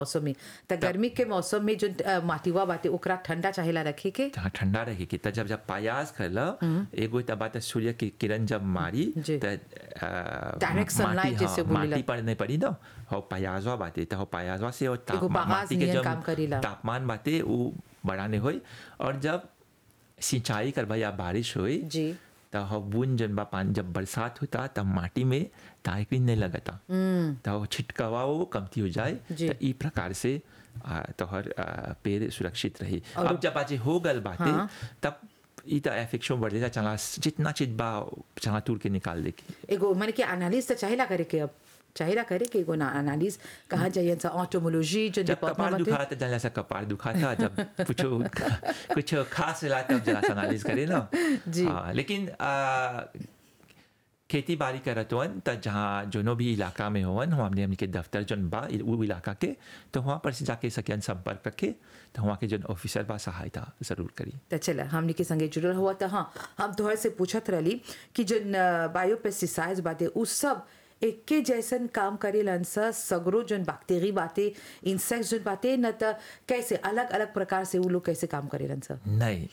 मौसम में त गर्मी के मौसम में जो अ, माटिवा बाटे ओकरा ठंडा चाहेला रखे के जहाँ ठंडा रहे कि त जब जब पायास करला एगो त बात सूर्य की किरण जब मारी जी। त अ, Direct sunlight माटी- जैसे हाँ, बोलेला। माटी पर नहीं पड़ी ना हो पायासवा बाटे त हो पायासवा से और एगो तापमान बागास माटी के नियन जब काम करेला। तापमान बाटे वो बढ़ाने होई और जब सिंचाई करबा या बारिश होई जी त हो बूंद जन बा पानी जब बरसात होता तब माटी में ताकि नहीं लगता त वो छिटकावा वो कमती हो जाए जी। त ई प्रकार से आ, तोहर आ, पेड़ सुरक्षित रही और- अब जब आज हो गल बाटे हाँ। तब ई त एफेक्शन बढ़ जाता चला जितना चीज बा चला तूर के निकाल दे के एगो माने कि एनालिस त चाहेला करे के अब चाहेला करे के एगो ना एनालिस कहा जाइए सा ऑटोमोलॉजी जो जब कपार डिपार्टमेंट दुखा तो जला सा कपार दुखा था जब कुछ कुछ खास मिला तब जरा सा एनालिस करे ना जी। हाँ, लेकिन आ, खेती बाड़ी करत हवन त जहाँ जोनो भी इलाका में होवन वहाँ हमने हमने के दफ्तर जोन बा इ- वो इलाका के तो वहाँ पर से जाके सकियन संपर्क रखे तो वहाँ के जोन ऑफिसर बा सहायता जरूर करी त चला हमने के संगे जुड़ल हुआ त हाँ हम तोहर से पूछत रहली कि जो बायो पेस्टिसाइड्स बाटे उ सब एके जैसन काम करेलन स सगरो जोन बैक्टीरिया बाटे इंसेक्ट जोन बाटे न त कैसे अलग अलग प्रकार से उ लोग कैसे काम करेलन स नहीं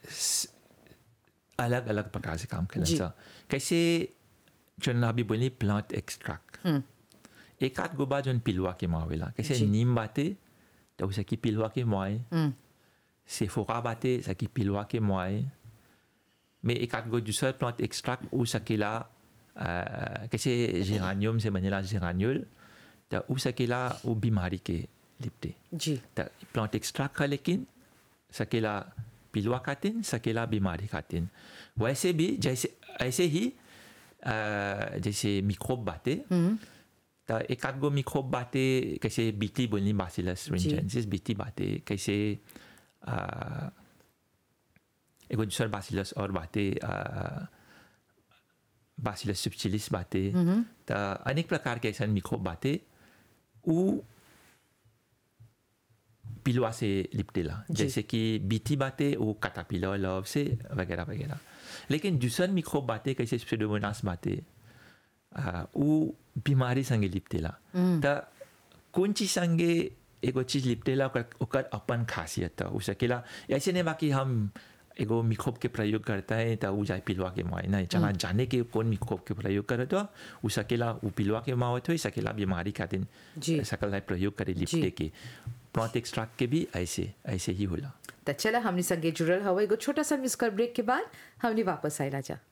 अलग अलग प्रकार से काम जी। करें कैसे जो ना अभी बोली प्लांट एक्सट्रैक्ट एक आध गो बा जोन पिलवा के मावेला कैसे जी। नीम बाते तो उसे की पिलवा के मुआए सेफोका बाते सकी पिलवा के मुआए में एक आध गो दूसरा प्लांट एक्सट्रैक्ट उ सकेला अ, कैसे जेरानियम से बनेला जेरान्यूल तो उ सकेला वो बीमारी के लिपटे जी त प्लांट एक्सट्रैक्ट का लेकिन सकेला पिलवा खातिन सकेला बीमारी खातिन वैसे भी जैसे ऐसे ही अ, जैसे मिक्रोब बाते त एक आध गो मिक्रोब बाते कैसे बीटी बोलनी बासिलस रेंजेंसिस बीटी बाते कैसे अ, एगो दूसर बासिलस और बाते बासिलस सुपचिलिस बाते त अनेक प्रकार के ऐसा मिक्रोब बाते उ पिलवा से लिपटेला जैसे कि बीटी बातें वो काटापिलर लव से वगैरह वगैरह लेकिन दूसर मिक्रोब बातें कैसे स्पेडोमोनास बातें आ, वो बीमारी संगे लिपटेला त कौन चीज संगे एगो चीज लिपटेला ओकर ओकर अपन खासियत हो सकेला ऐसे नहीं बाकी हम एगो मिक्रोब के प्रयोग करता है तो वो जाए पिलवा के माए नहीं चला जाने के कौन मिक्रोब के प्रयोग करत हो वो सकेला वो पिलवा के मावत हो सकेला बीमारी खातिर जी। सकल है प्रयोग करे लिपटे के प्लॉट एक्सट्रैक्ट के भी ऐसे ऐसे ही होला त चला हमने संगे जुड़ल हवा एगो छोटा सा मिसकर ब्रेक के बाद हमने वापस आइला जा